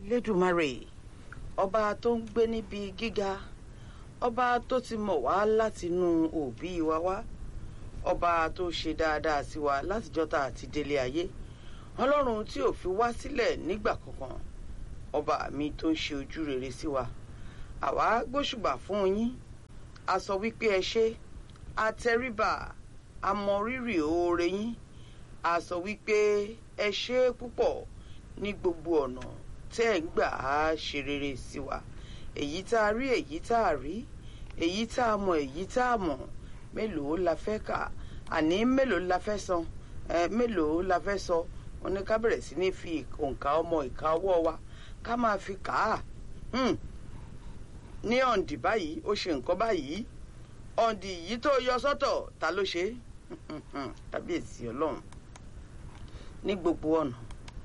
lẹ́dùnmarè ọba tó ń gbé níbi gíga ọba tó ti mọ̀ wá látinú òbí wa wá ọba tó ṣe dáadáa sí wa látijọ́ tá a ti délé ayé ọlọ́run tí ò fi wá sílẹ̀ nígbà kankan ọba mi tó ń ṣe ojú rere sí wa àwa gbóṣùbà fún yín a sọ wípé ẹ ṣé a tẹríba a mọ rírì oore yín a sọ wípé ẹ ṣé púpọ̀ ní gbogbo ọ̀nà tẹ́ ẹ̀ ń gbà á ṣe rere sí wa èyí tá a rí èyí tá a rí èyí tá a mọ̀ èyí tá a mọ̀ mélòó la fẹ́ kà àní mélòó la fẹ́ san ẹ mélòó la fẹ́ sọ wọn ní ká bẹ̀rẹ̀ sí ní fi òǹkà ọmọ ìka ọwọ́ wa ká máa fi kà á ní ọ̀ǹdì báyìí ó ṣe nǹkan báyìí ọ̀ǹdì yìí tó yọ sọ́tọ̀ ta ló ṣe kábíyèsí ọlọ́run ní gbogbo ọ̀nà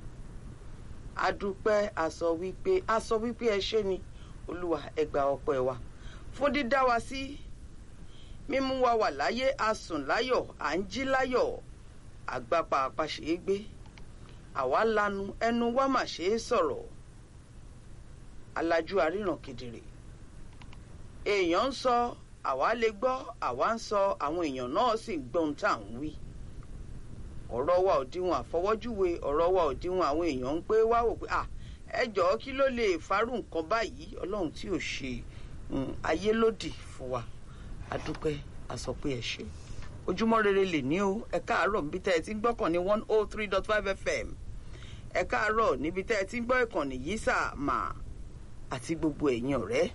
adúpẹ́ a sọ wípé a sọ wípé ẹ ṣé ni olúwa ẹ gba ọpẹ́ wa fún dídá wa sí mímú wa wà láyé a sùn láyọ̀ à ń jí láyọ̀ àgbàpá àpàṣe é gbé àwa lanu ẹnu wa mà ṣe é sọ̀rọ̀ alájú àríran kedere èèyàn ń sọ àwa lè gbọ́ àwa ń sọ àwọn èèyàn náà sì ń gbọ́n tá à ń wí ọ̀rọ̀ wa ò díwọ̀n àfọwọ́júwe ọ̀rọ̀ wa ò díwọ̀n àwọn èèyàn ń pé wá wò pé à ẹ jọ̀ọ́ kí ló lè farú nǹkan báyìí ọlọ́run tí ò ṣe ayé lòdì fún wa adúpẹ́ a sọ pé ẹ ṣe ojúmọ́ rere lè ní o ẹ káàárọ̀ níbi tẹ́ ẹ ti ń gbọ́kàn ní one oh three dot five fm ẹ káàárọ̀ níbi tẹ́ ẹ ti ń gbọ́ ìkànnì yìí sà mà àti gbogbo ẹ̀yin ọ̀rẹ́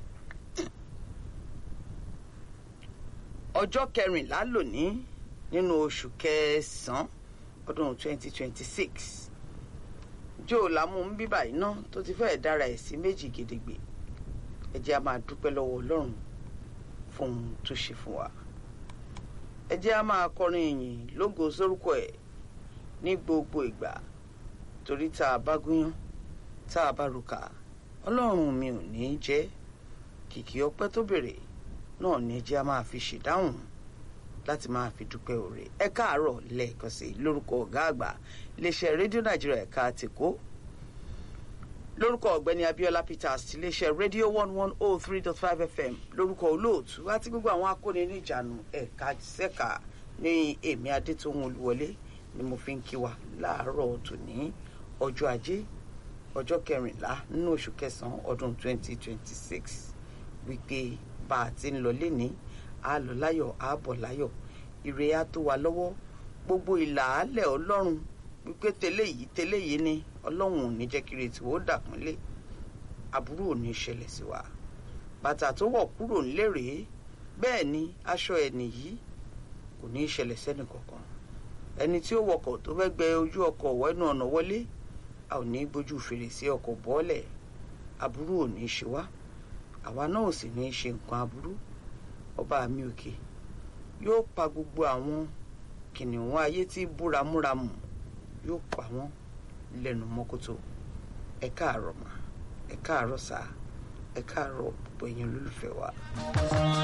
ọjọ́ kẹrìnlá lónìí nínú oṣù kẹsàn-án ọdún twenty twenty six joe lamu ń bíbà iná tó ti fẹ́ẹ̀ dára ẹ̀ sí méjì gedegbe ẹ jẹ́ a máa dúpẹ́ lọ́wọ́ ọlọ́run fún ohun tó ṣe fún wa ẹ jẹ́ a máa kọrin ìyìn lógo sórúkọ ẹ̀ ní gbogbo ìgbà torí tá a bá gúnyán tá a bá ruka ọlọ́run mi ò ní í jẹ́ kìkì ọpẹ́ tó bèrè náà ní ẹ jẹ́ a máa fi ṣèdáhùn láti máa fi dúpẹ́ òre ẹ káàárọ̀ lẹ́ẹ̀kan sí lórúkọ ọ̀gá àgbà iléeṣẹ́ rédíò nàìjíríà ẹ̀ka tèkó lórúkọ ọ̀gbẹ́ni abiola peters ti iléeṣẹ́ rédíò one one oh three dot five fm lórúkọ olóòtú àti gbogbo àwọn akóni níjànú ẹ̀ka sẹ́ka ní èmi adétòun olúwọlé ni mo fi ń kí wa láàárọ̀ tòní ọjọ́ ajé ọjọ́ kẹrìnlá nínú oṣù kẹsàn-án ọdún twenty twenty six wípé bá a ti ń lọ lénìí a lọ láyọ̀ a bọ̀ láyọ̀ ire á tó wa lọ́wọ́ gbogbo ìlàálẹ̀ ọlọ́run wípé tẹ́lẹ̀ yìí tẹ́lẹ̀ yìí ni ọlọ́run ò ní jẹ́ kí retí ó dàpọ́nlé aburú ò ní ṣẹlẹ̀ sí wa bàtà tó wọ̀ kúrò ńlẹ̀ rèé bẹ́ẹ̀ ni aṣọ ẹni yìí kò ní í ṣẹlẹ̀ sẹ́ni kankan ẹni tí ó wọkọ̀ tó fẹ́ gbẹ ojú ọkọ̀ wẹ́nu ọ̀nà wọlé a ò ní gbójú fèrèsé ọkọ̀ bọ́ọ̀lẹ̀ aburú ò ní í ṣe wá àwa náà ò sì ní í ṣe nǹkan aburú ọba mi òkè yóò pa gbogbo àwọn kìnìún ayé tí búramúramù yóò pa wọ́n lẹ́nu mọ́kótó ẹ káàárọ̀ mà ẹ káàárọ̀ sá ẹ káàárọ̀ gbogbo ẹ̀yin olólùfẹ́ wa.